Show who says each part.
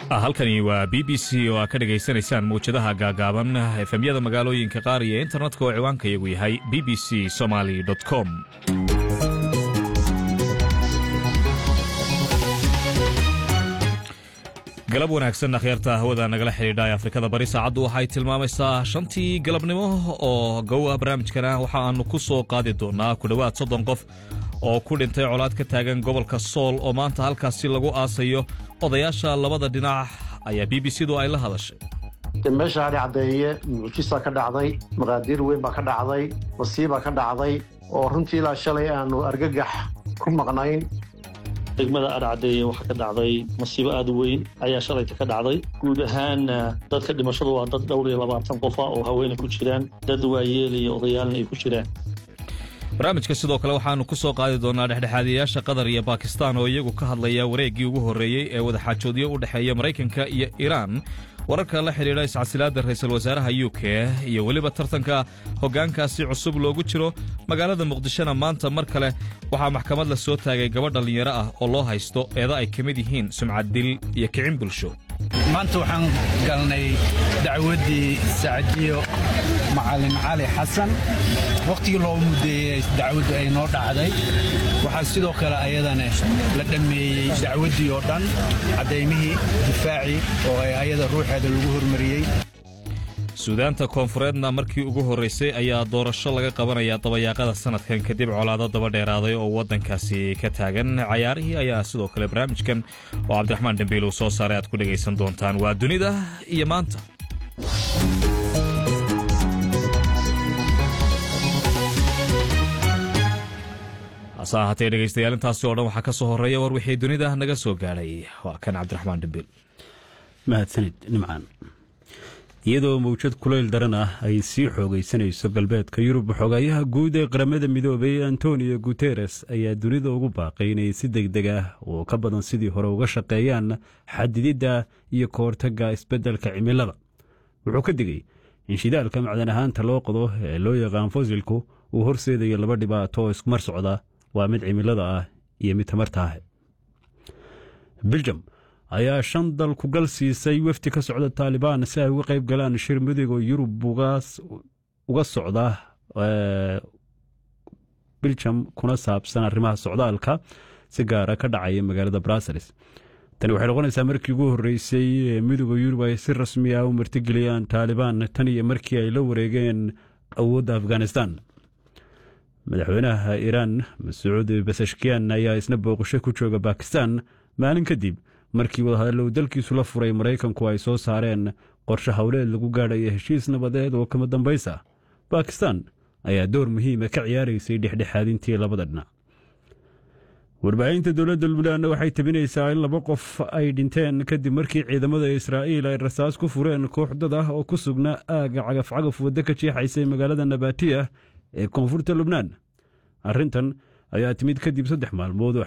Speaker 1: halkani waa b b c oo aad ka dhegaysanaysaan mawjadaha gaagaaban efemyada magaalooyinka qaar iyo internetka oo ciwaanka iyagu yahay b b c somaly com galab wanaagsan akhyaarta hawada nagala xidhiidha ee afrikada bari saacaddu waxay tilmaamaysaa shantii galabnimo oo gowa barnaamijkana waxa aanu ku soo qaadi doonaa ku dhowaad soddon qof oo ku dhintay colaad ka taagan gobolka sool oo maanta halkaasi lagu aasayo odayaasha labada dhinac ayaa b b c du ay la hadashay
Speaker 2: meesha hadhi caddeeye mucjisa ka dhacday maqaadiir weyn baa ka dhacday masiibaa ka dhacday oo runtii ilaa shalay aanu argagax ku maqnayn
Speaker 3: degmada adhacdeeye waxaa ka dhacday masiibo aad u weyn ayaa shalayta ka dhacday guud ahaan dadka dhimashadu waa dad dhowr iyo labaatan qofa oo haweenay ku jiraan dad waayeel iyo odayaalna ay ku jiraan
Speaker 1: barnaamijka sidoo kale waxaannu ku soo qaadi doonaa dhexdhexaadayaasha qatar iyo bakistan oo iyagu ka hadlaya wareeggii ugu horreeyey ee wadaxaajoodyo u dhexeeya maraykanka iyo iiraan wararka la xidhiidha iscasilaadda ra'iisul wasaaraha u k iyo weliba tartanka hoggaankaasi cusub loogu jiro magaalada muqdishona maanta mar kale waxaa maxkamad la soo taagay gabadh dhallinyaro ah oo loo haysto eeda ay ka mid yihiin sumcad dil iyo kicin bulsho
Speaker 4: maanta waxaan galnay dacwaddii sacdiyo macalin cali xasan wakhtigii loo muddeeyey dacwaddu ay noo dhacday waxaa sidoo kale ayadana la dhammeeyey dacwaddii oo dhan caddaymihii difaacii oo ay ayada ruuxeeda lagu hormariyey
Speaker 1: suudaanta koonfureedna markii ugu horraysay ayaa doorasho laga qabanayaa dabayaaqada sannadkan kadib colaado daba dheeraaday oo waddankaasi ka taagan cayaarihii ayaa sidoo kale barnaamijkan oo cabdiraxmaan dembiil uu soo saaray aad ku dhegaysan doontaan waa dunida iyo maanta hase ahaatee dhegaystayaal intaasi oo dhan waxaa ka soo horreeya war wixii dunida naga soo gaadhay waa kan cabdiraxmaan dembiil
Speaker 5: mahadsanid nimcaan iyadoo mawjad kulayl daran ah ay sii xoogaysanayso galbeedka yurub xogaayaha guud ee qaramada midoobay antonio guteres ayaa dunida ugu baaqay inay si deg deg ah oo ka badan sidii hore uga shaqeeyaan xadididda iyo ka hortagga isbeddelka cimilada wuxuu ka digay in shidaalka macdan ahaanta loo qodo ee loo yaqaan fosilku uu horseedayo laba dhibaato oo iskumar socda waa mid cimilada ah iyo mid tamarta ah biljam ayaa shan dal ku gal siisay wafdi ka socda taalibaan si ay uga qayb galaan shir midooga yurub uga socda biljam kuna saabsan arrimaha socdaalka si gaara ka dhacaya magaalada brussels tani waxay noqonaysaa markii ugu horreysay ee midooda yurub ay si rasmi ah u martigeliyaan taalibaan tan iyo markii ay la wareegeen awoodda afghanistan madaxweynaha iiraan masuud basashkiyan ayaa isna booqasho ku jooga bakistan maalin kadib markii wadahadallow dalkiisu la furay maraykanku ay soo saareen qorshe howleed lagu gaadhaya heshiis nabadeed oo kama dambaysa bakistan ayaa door muhiima ka ciyaaraysay dhexdhexaadintii labada dhinac warbaahinta dowladda lubnaanna waxay tabinaysaa in laba qof ay dhinteen kadib markii ciidamada israa'iil ay rasaas ku fureen koox dad ah oo ku sugnaa aagga cagafcagaf waddo ka jeexaysay magaalada nabatiya ee koonfurta lubnaan arrintan ayaa timid kadib saddex maalmood